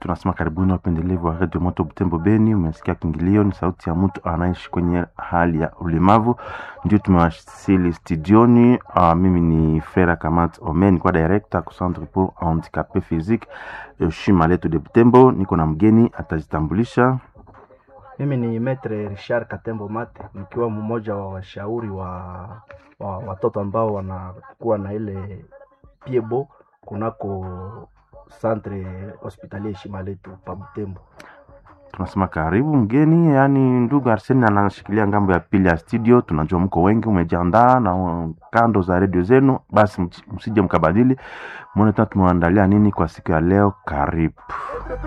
tunasema karibuni wapendelevu wa redio moto Butembo Beni. Umesikia kingilio, ni sauti ya mtu anaishi kwenye hali ya ulemavu, ndio tumewasili studioni. Uh, mimi ni Fera Kamat Omen kwa director ku Centre pour handicapé physique Shima letu de Butembo. Niko na mgeni atajitambulisha. Mimi ni Metre Richard Katembo Mate, nikiwa mmoja wa washauri wa, wa watoto ambao wanakuwa na ile piebo kunako centre hospitalier Shima letu pa Butembo. Tunasema karibu mgeni, yaani ndugu Arseni anashikilia ngambo ya pili ya studio. Tunajua mko wengi, umejiandaa na uh, kando za redio zenu, basi msije mkabadili. Mwone tena tumewaandalia nini kwa siku ya leo. Karibu.